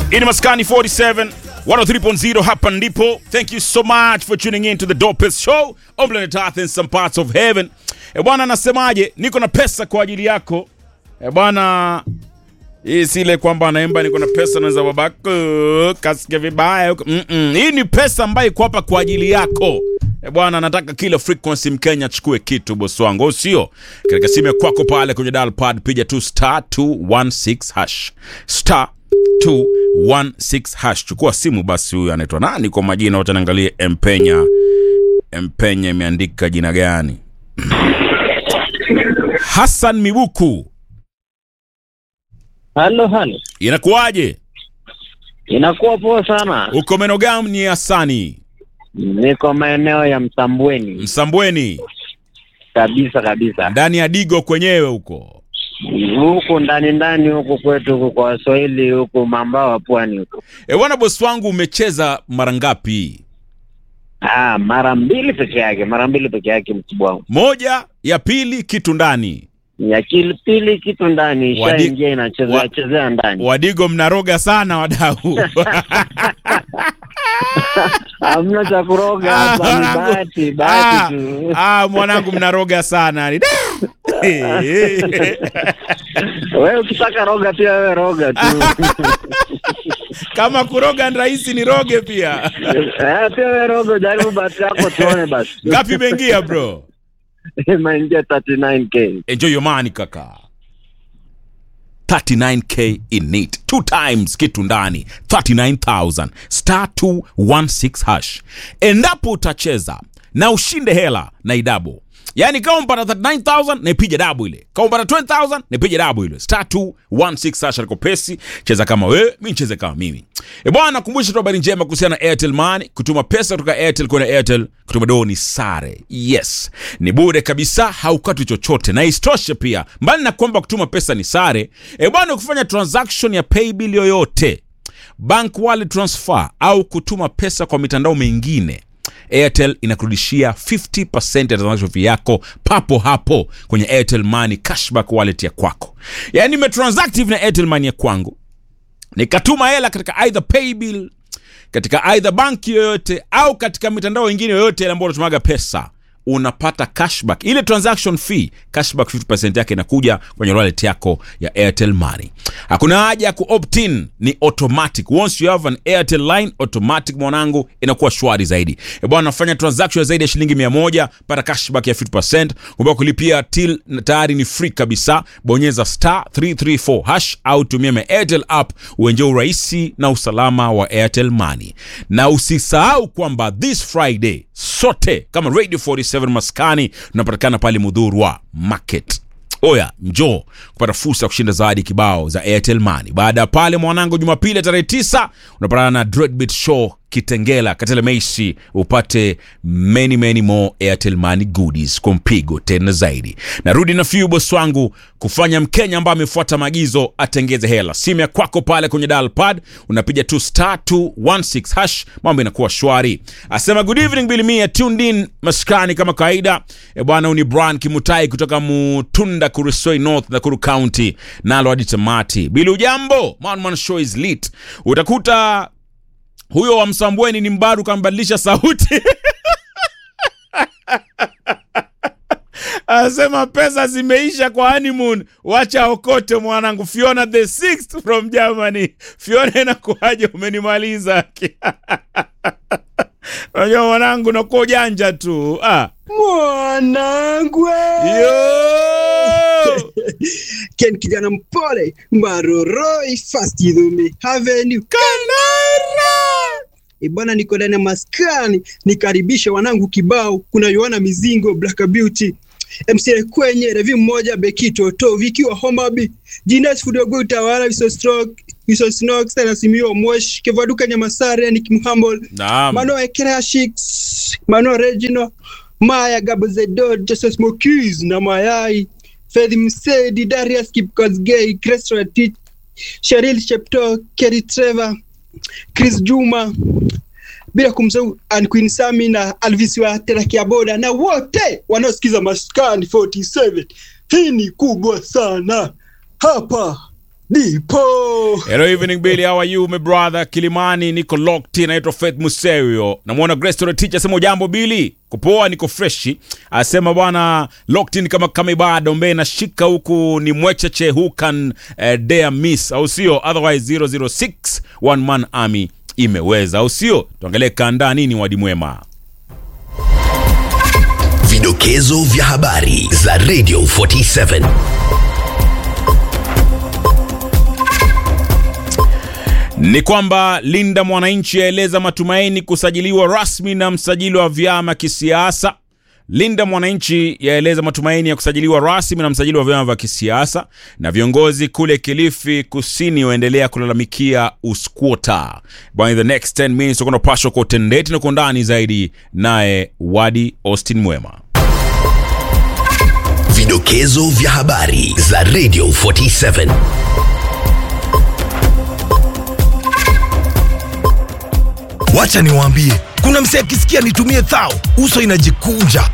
Ini Maskani 47 103.0 hapa ndipo. Thank you so much for tuning in to the dopest show on planet Earth in some parts of heaven. E bwana, nasemaje? Niko na pesa kwa ajili yako. E bwana, hii si ile kwamba anaimba niko na pesa na za babako kasikia vibaya huko. Mm -mm. Hii ni pesa ambayo iko hapa kwa ajili yako. E bwana, nataka kila frequency Mkenya achukue kitu bosi wangu, au sio? Katika simu ya kwako pale kwenye dial pad piga tu star 216 hash star 216 hash. Chukua simu basi. Huyu anaitwa nani kwa majina? Wacha niangalie. Mpenya, Mpenya imeandika jina gani? Hassan Mibuku, Halo, halo, inakuwaje? inakuwa poa sana. Uko meno gani Hasani? Niko maeneo ya Msambweni Msambweni, kabisa kabisa, ndani ya Digo kwenyewe huko. huku ndani ndani huku kwetu huku kwa Waswahili huku mambao wa pwani huku. E bwana, bosi wangu, umecheza mara ngapi? Ah, mara mbili peke yake, mara mbili peke yake, mkubwa wangu. Moja, ya pili, kitu ndani. Ya kil- pili kitu ndani Wadi- ishaingia inachezea wa- chezea ndani, Wadigo mnaroga sana wadau. hamna cha kuroga hapa, ni bahati Ah, bahati tu. ah, mwanangu mnaroga sana. Da! Wewe ukitaka roga pia wewe roga tu. Kama kuroga ni rahisi niroge pia. Eh, pia wewe roga, jaribu bahati yako tuone basi. Ngapi imeingia bro? Imeingia 39k. Enjoy your money kaka. 39k in it. Two times kitu ndani. 39,000. Star 216 hash. Endapo utacheza na ushinde hela na idabo. Yaani kama umpata 39,000 naipija dabu ile. Kama umpata 20,000 naipija dabu ile. Star 216 hash aliko pesi. Cheza kama wewe, mimi nicheze kama mimi. E bwana, nakumbusha tu habari njema kuhusiana na Airtel Money. Kutuma pesa kutoka Airtel kwenda Airtel, kutuma doo ni sare. Yes, ni bure kabisa, haukati chochote, na isitoshe pia, mbali na kwamba kutuma pesa ni sare, e bwana, ukifanya transaction ya paybill yoyote, bank wallet transfer au kutuma pesa kwa mitandao mingine Airtel inakurudishia 50% ya transaction fee yako papo hapo kwenye Airtel Money cashback wallet ya kwako. Yaani nimetransact hivi na Airtel Money ya kwangu nikatuma hela katika either paybill katika either banki yoyote au katika mitandao ingine yoyote ile ambayo unatumaga pesa unapata cashback ile transaction fee cashback 50% yake inakuja kwenye wallet yako ya airtel money hakuna haja ya kuopt-in ni automatic once you have an airtel line automatic mwanangu inakuwa shwari zaidi e bwana nafanya transaction ya zaidi ya shilingi 100 pata cashback ya 50% kumbuka kulipia till tayari ni free kabisa bonyeza star 334 hash au tumia my airtel app uenje urahisi na usalama wa airtel money na usisahau kwamba this friday sote kama radio 47 maskani tunapatikana pale mudhurwa market oya njoo kupata fursa ya kushinda zawadi kibao za airtel money baada ya pale mwanangu jumapili tarehe 9 unapatana na dreadbit show kitengela katele meisi upate many many more airtel money goodies kwa mpigo tena zaidi narudi na few boss wangu kufanya mkenya ambaye amefuata maagizo atengeze hela simu ya kwako pale kwenye dial pad unapiga tu star 216 hash mambo inakuwa shwari asema good evening bilimia tuned in maskani kama kawaida e bwana uni brian kimutai kutoka mutunda kurisoi north nakuru county nalo hadi tamati bili ujambo manman show is lit utakuta huyo wa msambweni ni mbaru kambadilisha sauti anasema pesa zimeisha kwa honeymoon wacha okote mwanangu fiona the sixth from germany fiona inakuaje umenimaliza unajua mwanangu nakuwa ujanja tu ah. mwanangu Yo! ken kijana mpole maroroi fast idhumi haveni ibwana niko ndani ya maskani nikaribisha wanangu kibao kuna yohana mizingo black beauty mca kwenye revi mmoja bekito to vikiwa homabi jinas fudogo utawala visostroke visosnox nasimio mosh kevaduka nyamasare nikimhambol Naam. mano ekrea shiks mano regino maya gabozedo jesus mokis na mayai fedhi msedi darius kipkosgei cresratich sheril shepto keri trevor chris juma bila kumsahau Ann Queen Sami na Alvis wa Terakia Boda na wote wanaosikiza Maskani 47. Hii ni kubwa sana hapa Dipo. Hello evening Billy, how are you my brother? Kilimani niko locked in, naitwa Faith Muserio. Namwona Grace Tore teacher asema jambo Billy. Kupoa niko freshi. Asema bwana locked in kama kama ibada ombe na shika huku ni mwecheche who can uh, dare miss au sio? Otherwise 006 one man army imeweza au sio? Tuangalie kanda nini wadi mwema. Vidokezo vya habari za Radio 47. ni kwamba Linda Mwananchi aeleza matumaini kusajiliwa rasmi na msajili wa vyama kisiasa. Linda Mwananchi yaeleza matumaini ya kusajiliwa rasmi na msajili wa vyama vya kisiasa, na viongozi kule Kilifi Kusini waendelea kulalamikia uskwota. By the next 10 minutes tutakuwa tunapashwa kwa utendeti na kwa undani zaidi, naye Wadi Austin Mwema. Vidokezo vya habari za Radio 47. Wacha niwaambie, kuna msee akisikia nitumie thao, uso inajikunja.